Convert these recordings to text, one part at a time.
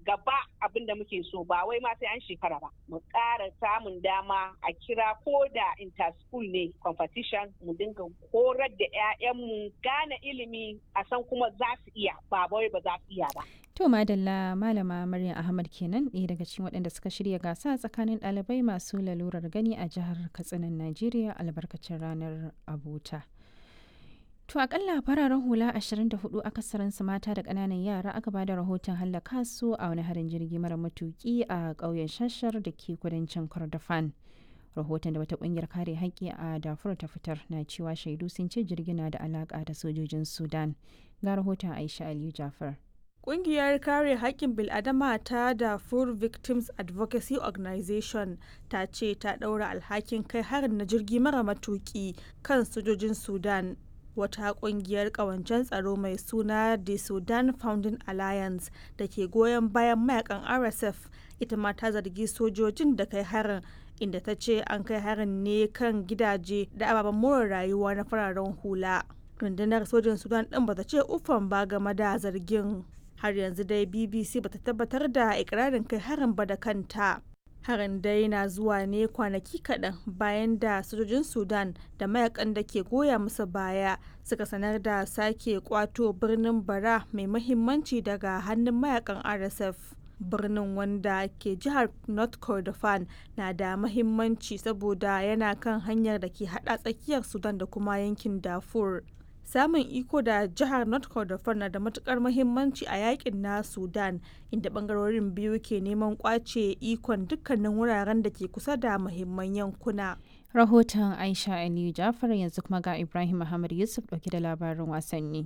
gaba abin da muke so ba wai ma sai an shekara ba mu ƙara samun dama a kira ko da interschool ne competition mu dinga horar da 'ya'yanmu gane ilimi a san kuma za su iya ba wai ba za su iya ba To Madalla Malama Maryam Ahmad kenan ɗaya daga cikin waɗanda suka shirya gasa tsakanin ɗalibai masu lalurar gani a jihar Katsinan Najeriya albarkacin ranar abota. To akalla fararen hula 24 akasarinsu mata da ƙananan yara aka bada rahoton hallaka su a wani harin jirgi mara matuki a ƙauyen shashar da ke kudancin Kordofan. Rahoton da wata ƙungiyar kare haƙƙi a Darfur ta fitar na cewa shaidu sun ce jirgin na da alaƙa da sojojin Sudan. Ga rahoton Aisha Aliyu Jafar. Ƙungiyar kare haƙƙin bil'adama ta Darfur Victims Advocacy Organization ta ce ta ɗaura alhakin kai harin na jirgi mara matuƙi kan sojojin Sudan. Wata ƙungiyar ƙawancen tsaro mai suna The Sudan Founding Alliance da ke goyon bayan mayakan RSF ita ma ta zargi sojojin da kai harin inda ta ce an kai harin ne kan gidaje da ababen more rayuwa na fararen hula. Rundunar sojin Sudan ɗin ba ta ce ufan ba game da zargin. har yanzu dai bbc bata tabbatar da ikirarin kai harin ba da kanta harin dai na zuwa ne kwanaki kaɗan bayan da sojojin sudan da mayakan da ke goya musu baya suka sanar da sake kwato birnin bara mai mahimmanci daga hannun mayakan rsf birnin wanda ke jihar north kordofan na da mahimmanci saboda yana kan hanyar da ke hada tsakiyar sudan da kuma yankin darfur samun iko da jihar north kordofan na da matukar muhimmanci a yakin na sudan inda bangarorin biyu ke neman kwace ikon dukkanin wuraren da ke kusa da muhimman yankuna Rahoton Aisha Aliyu Jafar yanzu kuma ga Ibrahim Muhammad Yusuf ɗauke da labarin wasanni.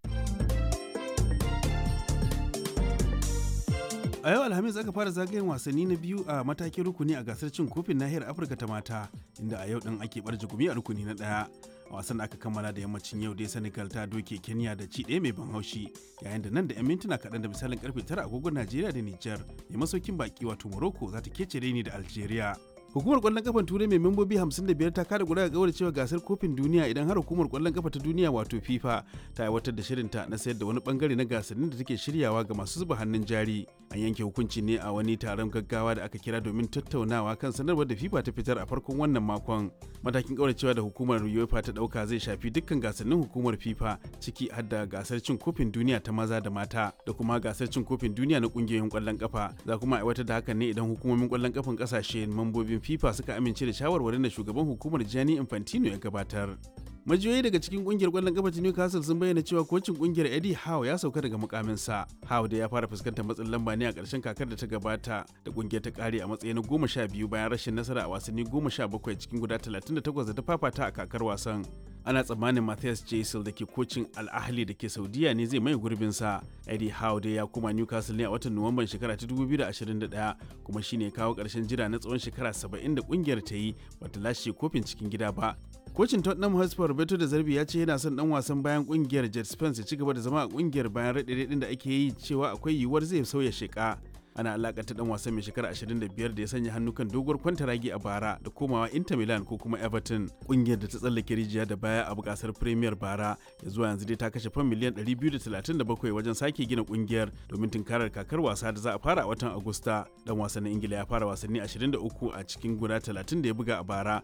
a yau alhamis aka fara zagayen wasanni na biyu a matakin rukuni a gasar cin kofin nahiyar afirka ta mata inda a yau din ake barje gumi a rukuni na daya a wasan da aka kammala da yammacin yau dai senegal ta doke kenya da ci ɗaya mai ban haushi yayin da nan da 'yan mintuna kaɗan da misalin karfe tara agogon najeriya da nijar mai masaukin baki wato morocco za ta kece ni da algeria Hukumar kwallon kafan Turai mai membobi 55 ta kada guda ga cewa gasar kofin duniya idan har hukumar kwallon kafa ta duniya wato FIFA ta aiwatar da shirinta na sayar da wani bangare na gasannin da take shiryawa ga masu zuba hannun jari. An yanke hukunci ne a wani taron gaggawa da aka kira domin tattaunawa kan sanarwar da FIFA ta fitar a farkon wannan makon. Matakin kauracewa da hukumar UEFA ta dauka zai shafi dukkan gasannin hukumar FIFA ciki har da gasar cin kofin duniya ta maza da mata da kuma gasar cin kofin duniya na kungiyoyin kwallon kafa. Za kuma aiwatar da hakan ne idan hukumomin kwallon kafan kasashe mambobin FIFA suka amince da shawarwarin da shugaban hukumar Gianni Infantino ya gabatar. Majiyoyi daga cikin kungiyar kwallon kafa ta Newcastle sun bayyana cewa kocin kungiyar Eddie Howe ya sauka daga mukaminsa. Howe da ya fara fuskantar matsin lamba ne a ƙarshen kakar da ta gabata da kungiyar ta kare a matsayin na goma sha biyu bayan rashin nasara a wasanni goma sha bakwai cikin guda talatin da takwas da ta fafata a kakar wasan. Ana tsammanin Matthias Jaisel da ke kocin Al-Ahli da ke Saudiya ne zai mai gurbinsa. Eddie Howe dai ya koma Newcastle ne a watan Nuwamban shekara ta 2021 kuma shine kawo ƙarshen jira na tsawon shekara 70 da kungiyar ta yi bata lashe kofin cikin gida ba. Kocin Tottenham Hotspur Roberto da Zarbi ya ce yana son dan wasan bayan kungiyar Jet Spence ya ci gaba da zama a kungiyar bayan raɗe-raɗin da ake yi cewa akwai yiwuwar zai sauya sheka. Ana alakanta dan wasan mai shekara 25 da ya sanya hannu kan doguwar kwantaragi a bara da komawa Inter Milan ko kuma Everton. Kungiyar da ta tsallake rijiya da baya a bukasar Premier bara ya zuwa yanzu dai ta kashe fan miliyan 237 wajen sake gina kungiyar domin tunkarar kakar wasa da za a fara a watan Agusta. Dan wasan na Ingila ya fara wasanni 23 a cikin guda 30 da ya buga a bara.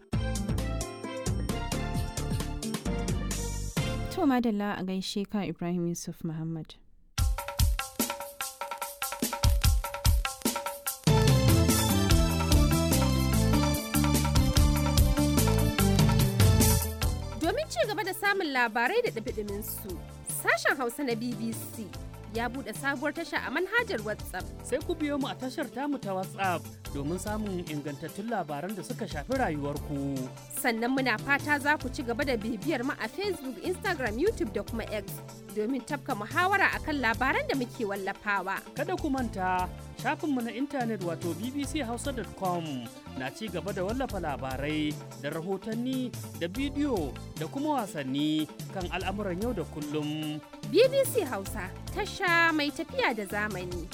To madalla a gaishe ka Ibrahim Yusuf Muhammad. Domin ci gaba da samun labarai da ɗabiɗimin su, sashen Hausa na BBC ya buɗe sabuwar tasha a manhajar WhatsApp. Sai ku biyo mu a tashar tamu ta WhatsApp domin samun ingantattun labaran da suka shafi rayuwarku. Sannan muna fata za ku ci gaba da bibiyar mu a Facebook, Instagram, YouTube da kuma X domin tafka muhawara akan labaran da muke wallafawa. Kada ku manta shafinmu na intanet wato bbchausa.com na ci gaba da wallafa labarai da rahotanni da bidiyo da kuma wasanni kan al'amuran yau da kullum. BBC Hausa tasha mai tafiya da zamani.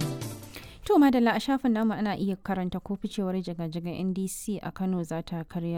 To madalla a shafin namu ana iya karanta ko ficewar jiga-jigan NDC a Kano za ta karya